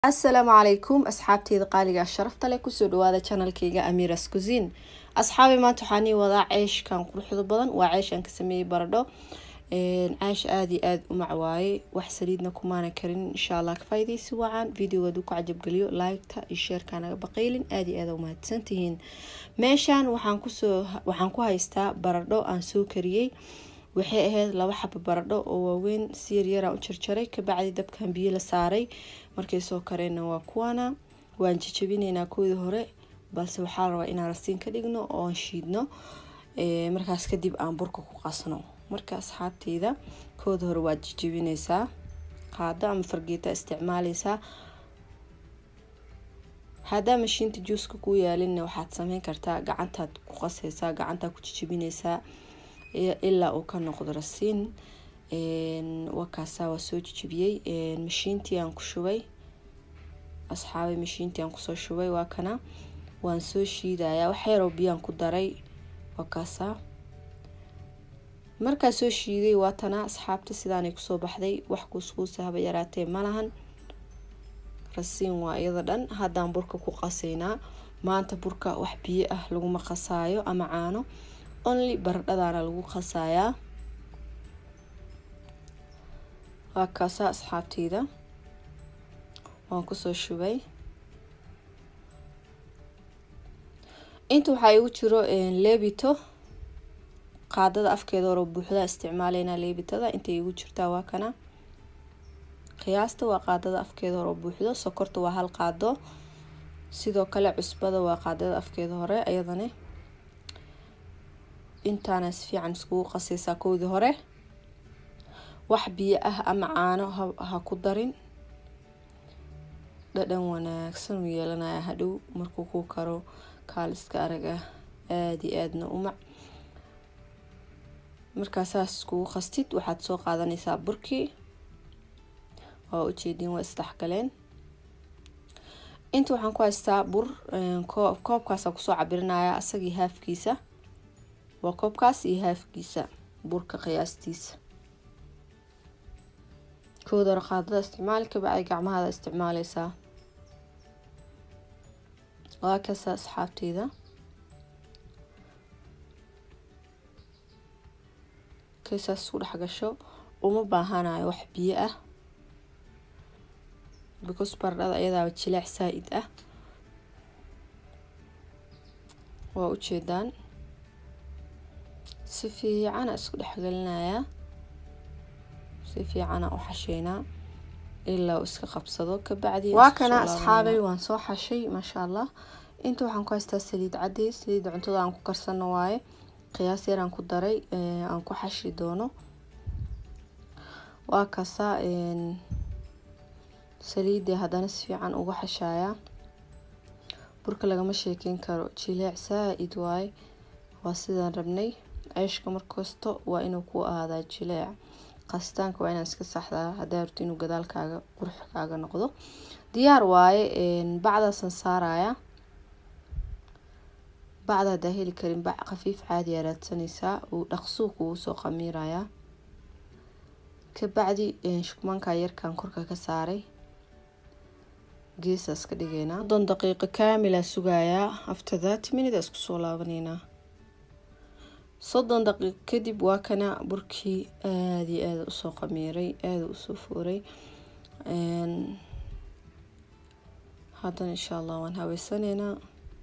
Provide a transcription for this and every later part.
asalaamu calaykum asxaabteyda qaaliga sharafta leh kusoo dhawaada janalkeyga amiras cusin asxaabi maanta waxaa nii wadaa ceeshkan quruxda badan waa ceeshaan ka sameeyey baradho ceesh aada iyo aada u macwaaye wax saliidna kumaana karin insha allah ka faaideysi wacan videoga haduu ku cajabgeliyo liketa iyo sheerka naga baqaylin aada iyo aada umahadsantihiin meeshaan waxaan kusoo waxaan ku haystaa baradho aan soo kariyey waxay ahayd laba xabo baradho oo waaweyn si yaryaraan u jarjaray kabacdi dabkan biyo la saaray markay soo kareenna waa kuwana waan jajabineynaa koodii hore balse waxaa la rabaa inaan rasiin ka dhigno oon shiidno markaas kadib aan burka ku qasno marka asxaabteyda kooda hore waad jajabineysaa qaado ama fargeeta isticmaaleysaa haddaa mashiinta juuska kuu yaalinna waxaad sameyn kartaa gacantaad ku qaseysaa gacantaad ku jajabineysaa ilaa uu ka noqdo rasiin wakaasaa waa soo jijibiyey mashiintii aan ku shubay asxaabay mashiintii aan kusoo shubay waa kana waan soo shiidayaa wax yaroo biyaan ku daray wakaasaa markaa soo shiiday waa tana asxaabta sidaanay kusoo baxday wax kuuskuusa haba yaraatee malahan rasiin waa iyada dhan haddaan burka ku qasaynaa maanta burka wax biyo ah laguma qasaayo ama caano only baradhadaana lagu qasayaa waa kaasa asxaabteyda waan kusoo shubay inta waxaa igu jiro leebito qaadada afkeeda hore buuxda isticmaaleynaa leebitada intay igu jirtaa waa kana qiyaasta waa qaadada afkeeda hore buuxdo sokorta waa hal qaado sidoo kale cusbada waa qaadada afkeeda hore ayadane intaana si fiican iskugu qaseysaa koodii hore wax biyo ah ama caano ha ku darin dhadhan wanaagsan u yeelanaya hadhow markuu ku karo kaaliska arag ah aada iyo aadna umac markaa saas iskugu qastid waxaad soo qaadaneysaa burkii waa ujeediin waa isdhexgaleen inta waxaan ku haystaa bur koobkaasa kusoo cabirinaya asagii haafkiisa waa koobkaas iyo haafkiisa burka qiyaastiisa kooda hore qaadada isticmaali kabacdi gacmahaada isticmaaleysaa waa kasa asxaabteyda kaysaas isku dhex gasho uma baahanayo wax biyo ah because baradhada ayadaaba jilaac saa-id ah waa ujeedaan si fiicana isku dhexgelinayaa si fiicana u xasheynaa ilaa uu iska qabsado kabacdi waa kana asxaabay waan soo xashay maasha allah inta waxaan ku haystaa saliid cadey saliidda cuntada aan ku karsano waaye qiyaas yaraan ku daray aan ku xashi doono waa kasaa saliidii haddana si fiican uga xashayaa burka lagama sheekeyn karo jileec saa-id waaye waa sidaan rabnay ceeshka markasto waa inuu ku ahaadaa jileec qasitaanka waa inaan iska saxdaa haddaa rabto inuu gadaalkaaga qurux kaaga noqdo diyaar waaye bacdaasaan saaraya bacda haddaa heli karin bac khafiif caadiyaa raadsanaysaa uu dhaqsuu kugu soo qamiirayaa kabacdi shukmaanka yarkan korka ka saaray geesaas ka dhigeynaa soddon daqiiqo kaamilaa sugayaa after thirty minute isku soo laabaneynaa soddon daqiiqo kadib waa kana burkii aada iyo aada usoo qamiiray aada usoo fooray haddana insha allah waan haweysaneynaa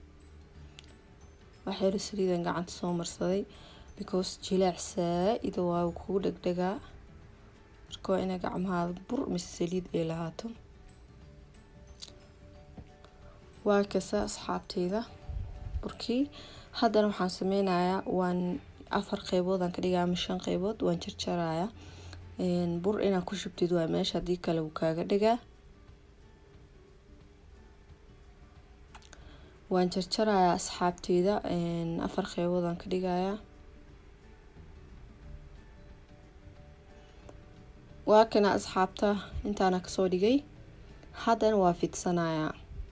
waxyaro saliidan gacanta soo marsaday because jilaac saa-ida waa kugu dhegdhegaa marka waa inaa gacmahaada bur mise saliid ay lahaato waa kasa asxaabteyda burkii haddana waxaan sameynayaa waan afar qeyboodaan ka dhigaa ama shan qeybood waan jarjarayaa bur inaad ku shubtid waa meesha haddii kale wuu kaaga dhigaa waan jarjarayaa asxaabteyda afar qeyboodaan ka dhigayaa waa kana asxaabta intaana kasoo dhigay haddana waa fidsanayaa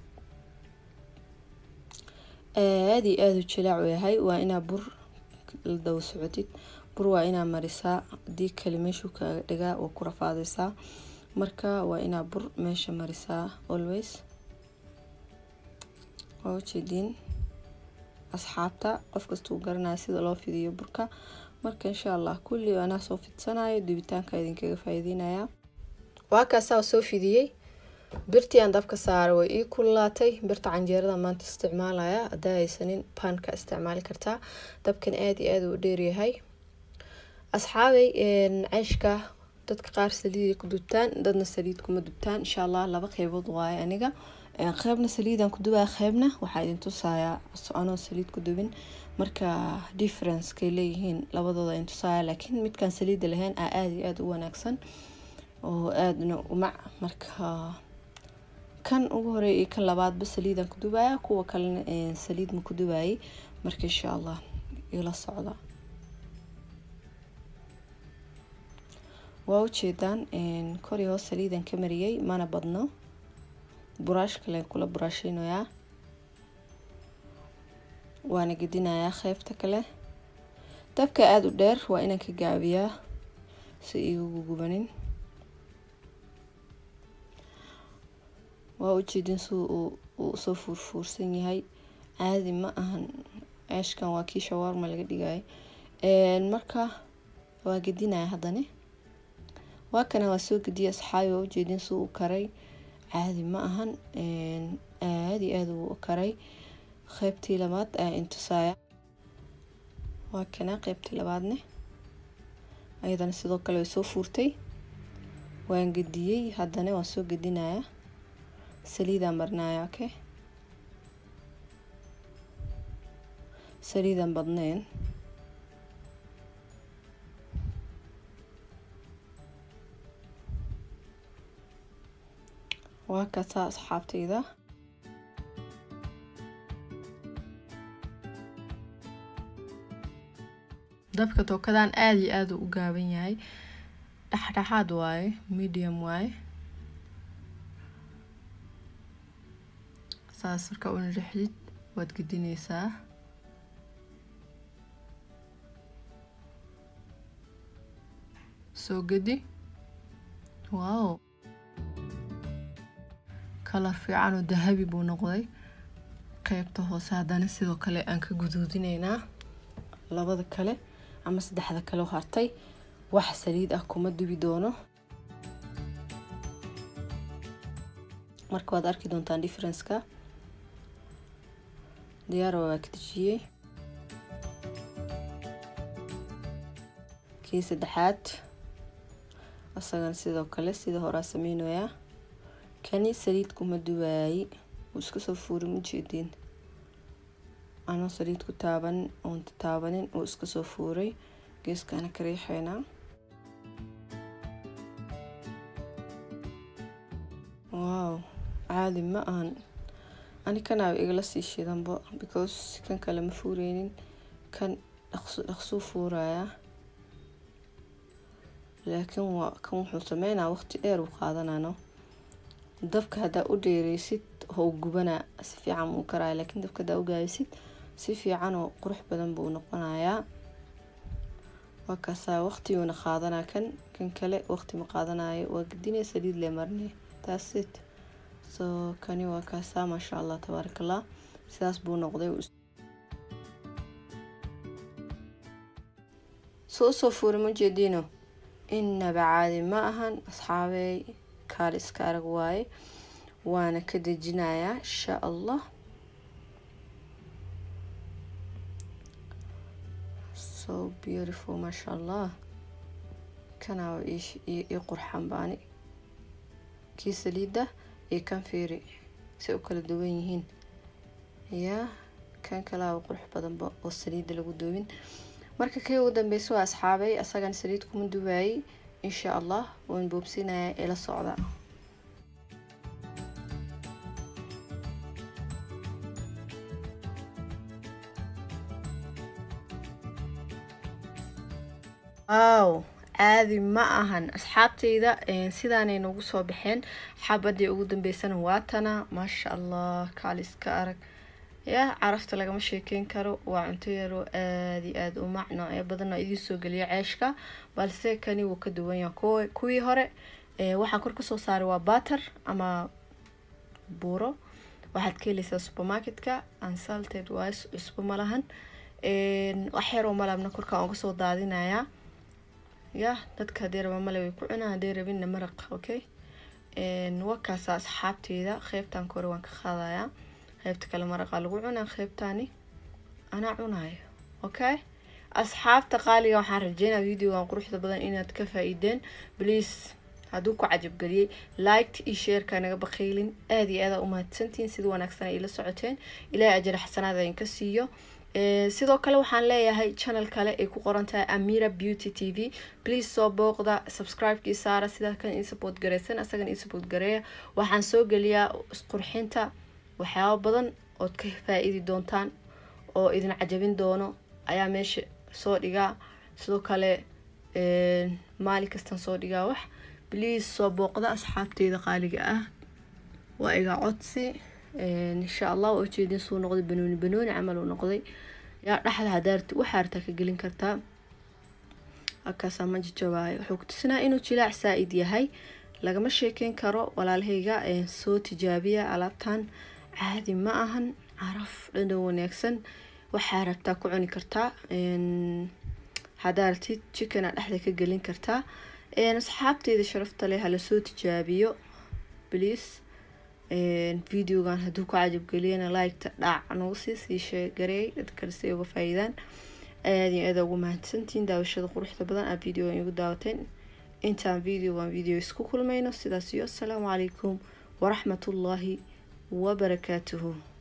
aada iyo aada u jilaac u yahay waa inaa bur la daba socotid bur waa inaa marisaa haddii kale meeshuu kaaga dhigaa waa ku rafaadeysaa marka waa inaa bur meesha marisaa always waa ujeediin asxaabta qof kastuu garanaya sida loo fidiyo burka marka insha allah kulli anaa soo fidsanayo dubitaanka idinkaga faa'iideynaya waa kaasaa soo fidiyey birtii aan dabka saaray way ii kululaatay birta canjeerada maanta isticmaalaya haddaa haysanin baanka isticmaali kartaa dabkan aada iyo aada u dheeryahay asxaabay ceeshka dadka qaar saliiday ku dubtaan dadna saliid kuma dubtaan insha allah laba qeybood waaye aniga qeybna saliidaan ku dubaya qeybna waxaa idin tusayaa anoo saliid ku dubin marka differencekay leeyihiin labadooda idin tusaya laakiin midkaan saliida lahayn aa aada iyo aada u wanaagsan oo aadana umac marka kan ugu horeeya iyo kan labaadba saliidaan ku dubaya kuwa kalena saliid ma ku dubayay marka insha allah ila socda waa ujeedaan kor iyo hoos saliidan ka mariyey mana badno buraash kale kula buraasheynayaa waana gedinayaa qeybta kale dabka aada u dheer waa inaan ka gaabiyaa si igugu gubanin waa ujeedin si uu usoo fuurfuursan yahay caadi ma ahan ceeshkan waa kii shawaarma laga dhigaya marka waa gedinaya haddana waa kana waa soo gediya asxaabi waa ujeedin si uu karay caadi ma ahan aada iyo aada uu karay qeybtii labaad ayaa intusaya waa kana qeybtii labaadne ayadana sidoo kale way soo fuurtay waan gediyey haddana waan soo gedinaya saliidaan marnaya okay saliidaan badneen waa kasaa asxaabtayda dabka tookadan aada iyo aada u gaaban yahay dhexdhexaad waaye medium waaye saas markaa una dhexdid waad gedineysaa soo gedi wow kalar fiican oo dahabi buu noqday qeybta hoose haddana sidoo kale aan ka guduudineynaa labada kale ama saddexda kale oo hartay wax saliid ah kuma dubi doono marka waad arki doontaan differenceka diyaara waa ka dejiyey kii saddexaad asagana sidoo kale sida horaa sameynayaa kani saliid kuma duwaayi wuu iska soo fuuri mujeediin anoo saliid ku taabanin oon taabanin uu iska soo fuuray geeskana ka riixeynaa wow caadi ma ahan ani kanaaba igala sii shidanba because kan kale ma fuureynin kan dhaqsuu fuurayaa laakiin waa kan wuxuu sameynaa waqti dheer uu qaadanano dabka haddaa u dheereysid hou gubanaa si fiican uu karaya laakiin dabka haddaa u gaabisid si fiican oo qurux badan buu noqonayaa waa kaasaa waqtiguuna qaadanaa kan kan kale waqti ma qaadanayo waa gedinay saliid le marne taasit so kani waa kaasaa maasha allah tabaaraka allah sidaas buu noqday so usoo fuuri ma jeediino inaba caadi ma ahan asxaabey kaali iska arag waaye waana ka dejinayaa insha allah so beautiful maasha allah kanaa ii qurxan baani kii saliida iyo kan fiiri si u kala duwan yihiin yaa kan kalaaba qurux badanba oo saliida lagu duwin marka kii ugu dambeysa waa asxaabay asagan saliid kuma duwaayey insha allah waan boobsinaya ila socda wow caadi ma ahan asxaabtayda sidaanay noogu soo baxeen xabadii ugu dambeysana waatana maasha allah kaaliska arag yaa carafta lagama sheekeyn karo waa cunto yaroo aada iyo aada u mac noocyo badan oo idiin soo geliya ceeshka balse kani wuu ka duwan yaha kuwii hore waxaan kor kasoo saaray waa batter ama buuro waxaad ka heleysaa supermarketka unsalted wise cusbo malahan wax yaroo malabna korkaan uga soo daadinayaa ya dadka haddii raba male way ku cunaan haddii rabinna maraq okay wakaasa asxaabteeda qeybtan kore waan ka qaadayaa qeybta kale maraqa lagu cunaa qeybtani anaa cunayo okay asxaabta qaaliga waxaan rajeynaa videogan quruxda badan inaad ka faa-iideen please hadduu ku cajabgeliyey liked iyo shareka naga baqiylin aada iyo aada umahadsantihiin sida wanaagsan ay ila socoteen ilaahay ajir xasanaad idinka siiyo sidoo kale waxaan leeyahay channel kale ay ku qoran tahay amira beauty t v please soo booqda subscribe-kii saara sidaa kan ii support gareysan asagana ii support gareeya waxaan soo geliyaa isqurxinta waxyaabo badan ood ka faa-iidi doontaan oo idin cajabin doono ayaa meesha soo dhigaa sidoo kale maalin kastan soo dhigaa wax please soo booqda asxaabteyda qaaliga ah waa iga codsi insha allah waa ujeedin suu noqday banooni banooni camal uu noqday yaa dhexda hadaarti waxaa artaa ka gelin kartaa halkaasaa ma jajabaayo wuxuu kutusinaa inuu jilaac saa-id yahay lagama sheekeyn karo walaalahayga soo tijaabiya alaabtan caadi ma ahan caraf dhandhan wanaagsan waxaa rabtaa ku cuni kartaa hadaartid chickena dhexda ka gelin kartaa asxaabteyda sharafta leh hala soo tijaabiyo please videogan hadduu ku cajabgeliyana liketa dhaac nagu sii sii sheegareey dad kale si ay uga faa-iidaan aada iyo aada ugu mahadsantihiin daawashada quruxda badan aad videogan igu daawateen intaan videogan video isku kulmayno sidaas iyo asalaamu calaykum waraxmatullaahi wabarakaatuhu